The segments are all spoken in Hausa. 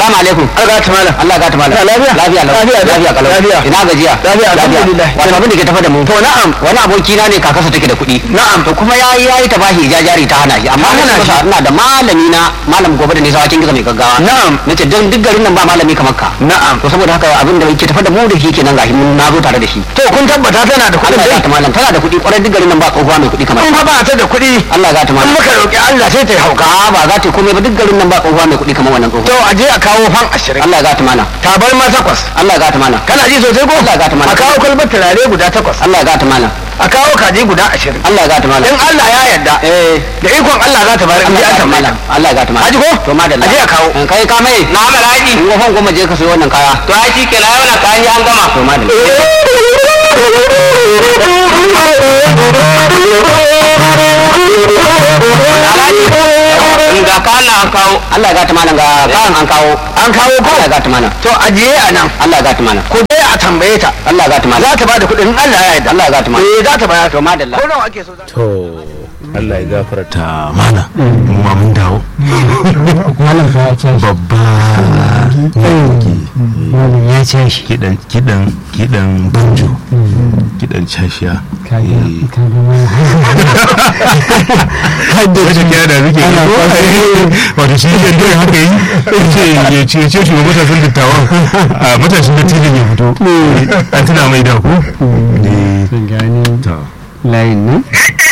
salamu alaikum Allah ta malam Allah ga ta malam Lafiya? lafiya lau. Lafiya, lafiya kalau lafiya. ina gajiya Lafiya, alhamdulillah. wato abin da ke tafa da mu to na'am wani aboki na ne kakarsa take da kuɗi na'am to kuma yayi yayi ta bashi jajari ta hana shi amma Ta hana hana shi. ina da malami na malam gobe da nisa wakin gizo mai gaggawa Na'am. nace don duk garin nan ba malami kamar ka Na'am. to saboda haka abin da yake tafa da mu da shi kenan gashi mun na zo tare da shi to kun tabbata tana da kuɗin Allah dai ga ta malam tana da kuɗi kwarai duk garin nan ba tsohuwa mai kuɗi kamar in ta fa ba ta da kuɗi Allah ga ta in malam muka roƙi Allah sai ta yi hauka a ba za ta yi komai ba duk garin nan ba tsohuwa mai kuɗi kamar wannan to tsohuwa a je a kawo fan ashirin Allah ga ta malam tabar ma takwas Allah ga ta malam kana ji sosai ko Allah ya gata malam. a kawo kwalbar turare guda takwas Allah ga ta malam a kawo kaji guda ashirin Allah ga ta malam in Allah ya yarda eh da ikon Allah za ta bayar in ji Allah an ga ta tambaye malam ta Allah ga ta malam Haji ko? to madalla Aje a kawo. Eh, kai ka mai na malaji in gofan goma je ka sayo wannan kaya to ai shi ke lawa na kayan an gama to madalla in ga kana an kawo Allah ga ta malam ga kayan an kawo an kawo ko Allah ga ta malam to ajiye a nan Allah ga ta malam ko dai a tambaye ta Allah ga ta malam za ta ba da kuɗin in Allah ya yarda Allah ga ta malam eh za ta bayar to madalla ko nawa ake so za to Allah ya gafarta mana mu ma mun dawo malam fa ya ce shi babba malam ya ce shi kidan kidan kidan banjo kidan cashiya kaga Eh. kaga malam wata kira da zuke Ana ko wato shi ke dole haka yi ce ya ce ce shi matasan dattawan a matashin dattijan ya fito an tuna mai da ku ne sun gani ta layin nan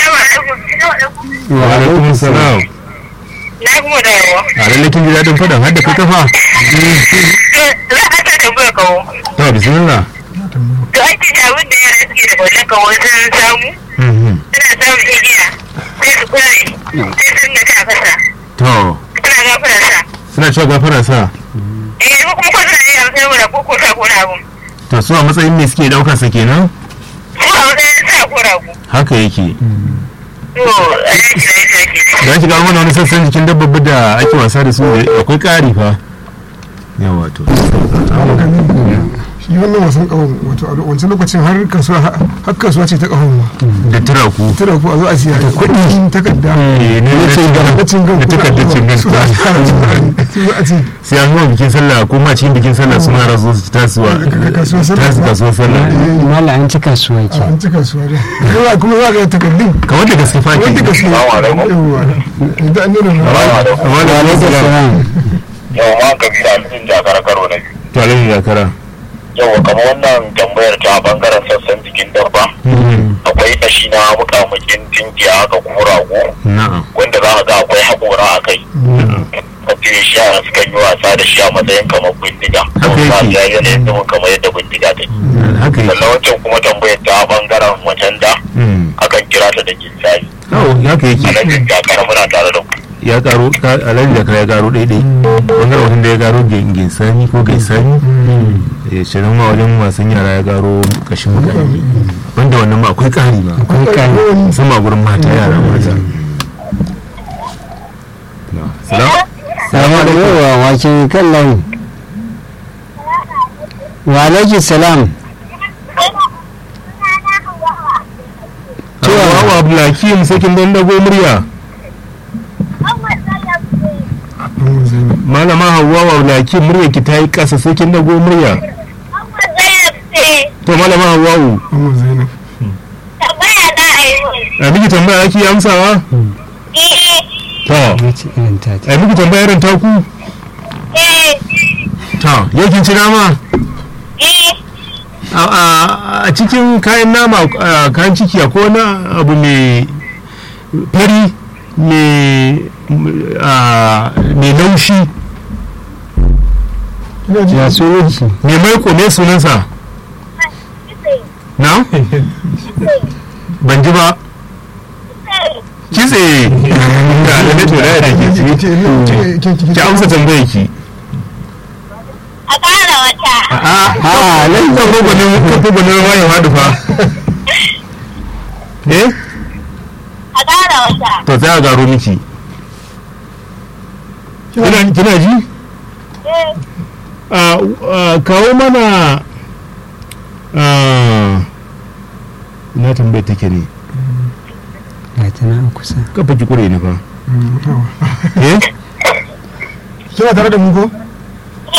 wa alaikum salam Na kuma da yawa. a lalle kin ji dadin fadan har da kai kafa Za a ta tambaya kawo. to bismillah To an ce abin da yara suke da kwallon kawo sun samu. Mhm. Suna samun igiya. Sai su kulle. Sai sun ga ta kasa. to Suna gafara sa. suna cewa gafara sa Eh ko kuma ko suna yi amsar mu da ko ko sa ko na abu. to su a matsayin me suke daukar sa kenan Ko a matsayin sa ko rago. haka yake To a yanki da yake ake. da shiga mana wani sassan jikin dabbobi da ake wasa da su da akwai ƙari fa yawa to shi wannan wasan kahon wato a wancan lokacin har kasuwa har kasuwa ce ta kahon ma da turaku tana ku a zo a siya da kuɗi takarda Eh, ne na cin gaba da cin gan da takardar cin gan su a su a ce sai an zuwa bikin sallah ko ma cikin bikin sallah su mara su su tasuwa Ka- kasuwar sallah. tasu kasuwar sallah malam an ci kasuwa ke an ci kasuwa da yawa kuma za ka ga takardun kamar da gaske fa wanda ke gaske yawa da an nuna na amma da alaikum salam yau ma kabila mutum jakar karo na biyu to alaihi zakara yau kamar wannan tambayar ta bangaren sassan jikin dabba akwai kashi na mukamukin tinkiya haka ko rago na'am wanda za a ga akwai haƙora a kai kafin shi yara suka yi wasa da shi a matsayin kamar bindiga Haka kuma yake. ya yi yanayin zumun kamar yadda bindiga take haka yake sannan wancan kuma tambayar ta bangaren macen da Mm. akan kira ta da ginsari Oh, haka a yake nan jakar muna tare da ku ya karo ka- alhaji zakara ya karo daidai bangaren wajen da ya karo ginsani ko gaisani ya shirin ma wajen wasan yara ya karo kashin mutane banda wannan ma akwai ƙari ma akwai kai musamman a gurin mata yara mata Na, salam salamu alaikum wa wace kan layi wa alaikum salam cewa wa abdulhakim sakin don dago murya malama hawa wa abdulhakim murya ki ta yi ƙasa sakin dago murya to malama hawa Amma Zainab a miki tambaya ake amsawa to wace irin ta ce a miki tambaya irin taku to yau kin ci nama a- a a cikin kayan nama a kayan ciki akwai wani abu mai fari mai a, mai laushi ya sunan shi mai maiko ne sunansa na ban ji ba kitse da alaƙa to da ke ci ki amsa tambayar ki A ƙara wata. a nan kan gogonin kan gogonin wayan hadu fa eh A ƙara wata. to sai a garo miki kina kina ji a a, kawo mana a na tambayar take ne ga ta nan kusa kafa ki kure ni fa eh kina tare da mu ko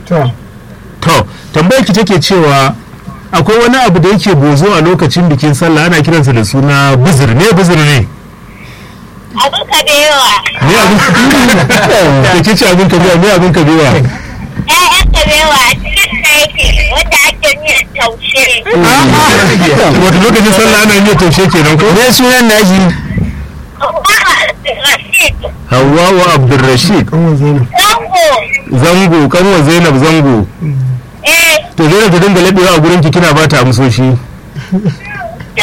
to to tambayar ki take cewa akwai wani abu da yake bozo a lokacin bikin sallah ana kiransa da suna buzur ne buzur ne Abin ka da yawa. ne abin da ke ce abin kabewa ne abin kabewa ‘Ya'yan ka da yawa a cikin da yake wanda ake miyan taushe. wato lokacin sallah ana yin taushe kenan ko me sunan nashi Rashid, Hawwa wa Abdulrashid kanwan zainab Zango, zango kanwa Zainab zango eh, to Zainab ta dinga labewa a gurin ki kina ba ta amsoshi to,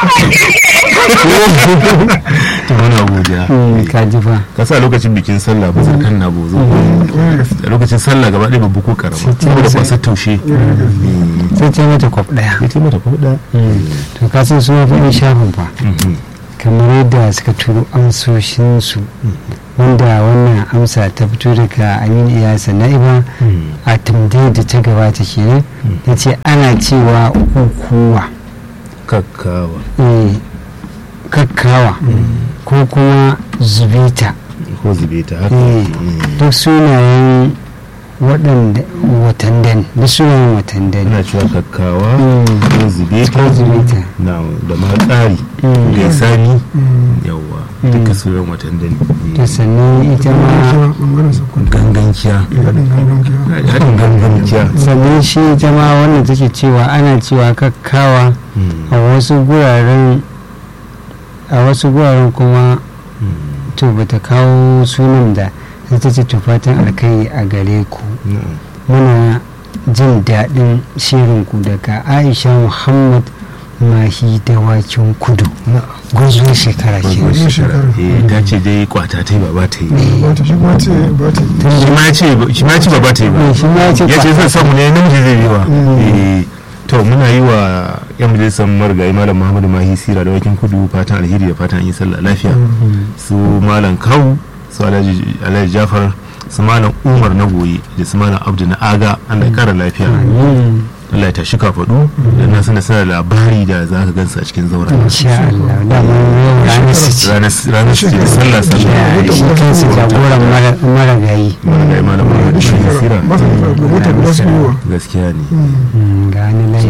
to muna godiya ka ji fa ka sa lokacin bikin sallah ba zai kan na bozo a lokacin sallah gaba ɗaya babu ko karama saboda kwasar taushe sai ce mata kwaf daya ya ce mata ko da to ka san suna fa shafin fa kamar yadda suka turo amsoshinsu wanda wannan amsa ta fito daga aminu iyasa na'iba a tambayar da ta gabata kenan ya ce ana cewa ukuwa kakkawa eh, kakkawa ko kuma zubita ko zube ta haka eh, duk sunayen waɗanda watandan duk sunayen watandan ana cewa kakkawa Mm. ko zube ta ko zubita na da ma tsari Mm. gaisani yawa duka sunan watan da to sannan ita ma kuma bangaren sokoto ganganciya haɗin gangan kiya haɗin ganganciya sannan shi ita ma wannan take cewa ana cewa kakkawa a wasu guraren a wasu guraren kuma to bata kawo sunan da sai ta ce to fatan alkai a gare ku muna jin daɗin shirinku daga aisha muhammad mahi dawakin kudu gwazo shekara ke Gwazo shekara. eh ta ce dai kwata ta yi ba ba ta yi ba ta shi kuma ce ba ta yi shi ma ya ce shi ma ya ce ba ba ta yi ba shi ma ya ce ya ce kwata zai samu ne namiji zai yi wa Eh, to muna yi wa yan majalisar marigayi malam muhammadu mahi sira da wakin kudu fatan alheri da fatan an yi sallah lafiya su malam kawu su alhaji alhaji jafar su malam umar na goyi da su malam abdu na aga allah ya kara lafiya allah ya tashi kafaɗu da na sanar suna da labari da za ka gansu a cikin zauren insha Allah da mun ranar su ce ranar ranar su ce da sallah sallah da shi kansu jagoran mara- maragayi marigayi malam muhammadu mahi shekara sira ba ta da mota guda su yi wa gaskiya ne Mm, ga ni layi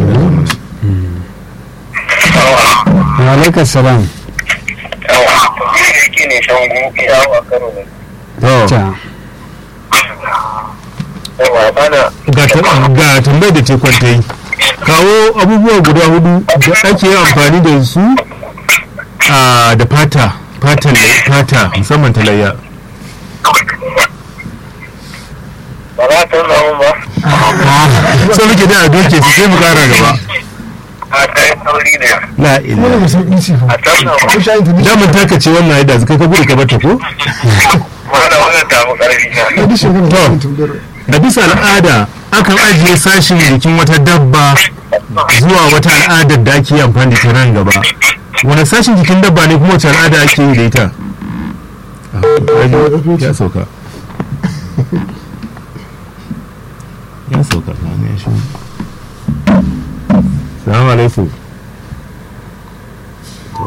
wa alaikar salam yawa yake ne shangu yawa karo ne to ta yawa bana ga ta- ga tambayar da ce kwanta yi kawo abubuwa guda hudu da ake yin amfani da su a da fata fatan fata musamman ta layya ba za ta zama ba sai muke da a doke su sai mu kara gaba a kai sauri ne la wani ila mai sauƙi ce fa a can na ko shayin ta dishi damun taka ce wannan yadda su kai ka gudu ka bata ko mana wannan tamu karfi na ta dishi wani To. mai tambayar a bisa al'ada akan ajiye sashin jikin wata dabba zuwa wata al'adar da ake yi amfani da ta nan gaba wani sashin jikin dabba ne kuma wace al'ada ake yi da ita Ah, to, kaji, ya sauka ya sauka na ne ya shi salamu alaikum To.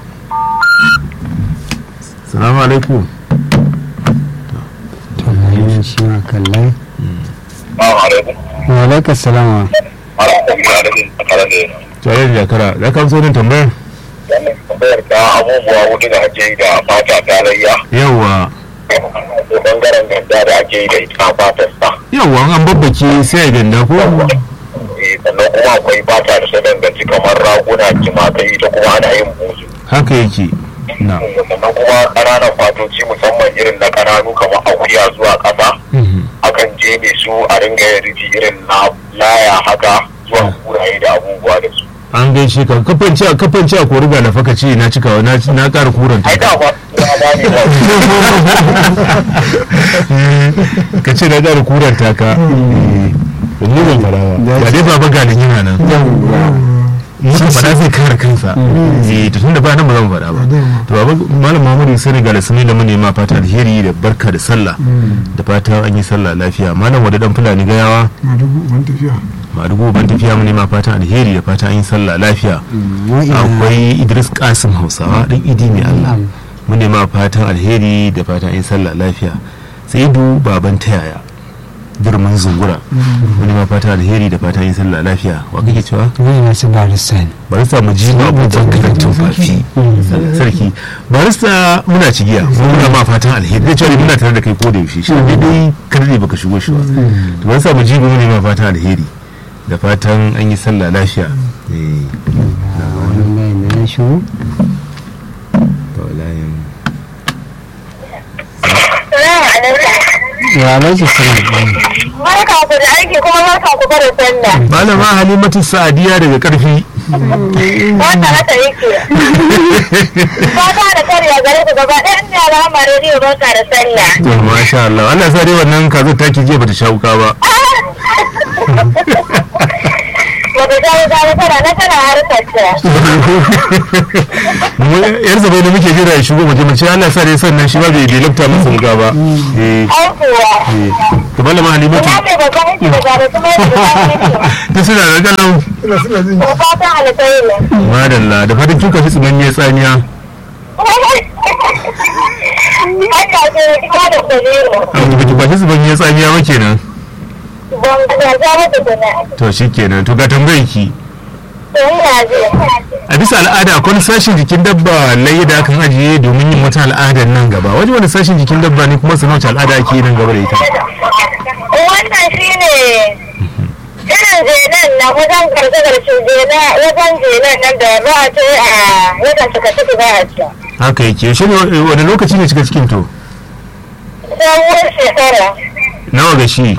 salamu alaikum to ga yi shi ma kallai ba alaikum wa alaikar salam ala kuma da jin tsakara ne tare da jakara za ka amsa wannan tambayar wannan tambayar ta abubuwa hudu da ake yi da fata ta layya yawa ko bangaren ganda da ake yi da ita fatar sa yawa an babbake sai ya ganda ko Eh, sannan kuma akwai fata da ta danganci kamar raguna jimakai ita kuma ana yin buzu haka yake na sannan kuma ƙananan fatoci musamman irin na ƙananu kamar akuya zuwa ƙasa akan jeme su a ringa yin rufi irin na laya haka zuwa kuraye da abubuwa da su an gaishe ka kafance a kafance a kori ga nafaka ce na cikawa na na ƙara kuranta ai da ba ya ba ne ba ka ce na ƙara kuranta ka Eh, ni ban fara ba ga dai baba ga nan yana nan muka faɗa zai kare kansa eh to tunda ba nan ba zan faɗa ba to baba malam Muhammadu sai ga da sunai da manema fata alheri da barka da sallah da fata an yi sallah lafiya malam wada dan fulani gayawa ma dubu ban tafiya madugo ban tafiya mu nema fatan alheri da fata an yi sallah lafiya akwai idris kasim hausawa dan idi mai allah mu nema fatan alheri da fatan an yi sallah lafiya sai du baban ta yaya durmin zungura wani ma fata alheri da fata yin sallah lafiya wa kake cewa wani masu barista ne bari sa mu ji ba abubuwan karantun fafi sarki barista muna cigiya muna ma fatan alheri da cewa muna tare da kai ko da yaushe shi ne dai kar ne baka shigo shi ba to bari sa mu ji mu ne ma fatan alheri da fatan an yi sallah lafiya eh wani mai da ya shigo to layin Salamu alaikum. ya alaji salam Barka ku da aiki kuma barka ku da sallah. malama halimatu sa'adiya daga karfi Wanda haka yake. Fata da karya gare ku gaba ɗayan ne alama rediyo barka da sallah. to masha Allah Allah sa dai wannan kazo take jiya bata sha wuka ba Wata ta yi gane tana na tana harkar ta. Mu- yar zabai da muke jira ya shigo mu je mu ce Allah sa dai sannan shi ba bai bai lafta masa wuka ba eh Ai kuwa. eh to malama halimatu Ina mai babban aiki da gane kuma yadda babban aiki. ta suna da galau suna suna jin Ko fatan alkhairi. madalla da fatan kin kafi tsimanniyar tsamiya Haka ce kuma da kujeru. amma baki kwashi tsimanniyar tsamiya ba kenan Ban ga za mata tuna. to shikenan to ga tambayar ki To ina ji. a bisa al'ada akwai wani sashen jikin dabba layi da akan ajiye domin yin wata al'adar nan gaba wani wani sashen jikin dabba ne kuma sanar wace al'ada ake yi nan gaba da ita Wannan shi ne irin zenan na wajen karshe-karshe zena wajen zenan nan da ba a ce a wajen suka ciki ba a ce. haka yake shi ne wani lokaci ne cika cikin to Sabuwar shekara nawa ga shi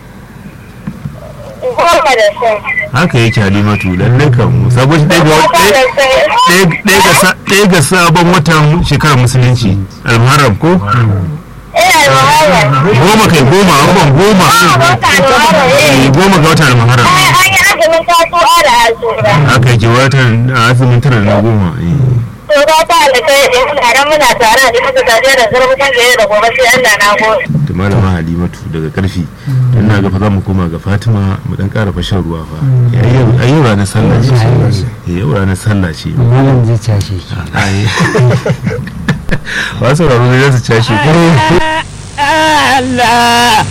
goma da shi. haka yake halimatu lallai kan sabon shi ɗaya ga Goma da ɗaya- shi. ɗaya- ɗaya ga sa- ɗaya ga sabon watan shekarar musulunci almuharram ko Ina da wahala. goma kai goma abubuwan goma Ba wata da wahala Eh, eh. goma ga watan almuharram Ai an yi azumin tasuwa da asura. haka yake watan a azumin tara da na goma eh. To ba ta da kai in muna nan muna tare da muka tafiya da zarfukan da da gobe sai Allah na gode. da malama halimatu daga karfi don na gafa za mu koma ga fatima mu dan ƙara fashin ruwa fa a yau ranar sallah ce Eh, yau ranar sallah ce malam zai cashe ki ai ba sauraro ne za su cashe ko Allah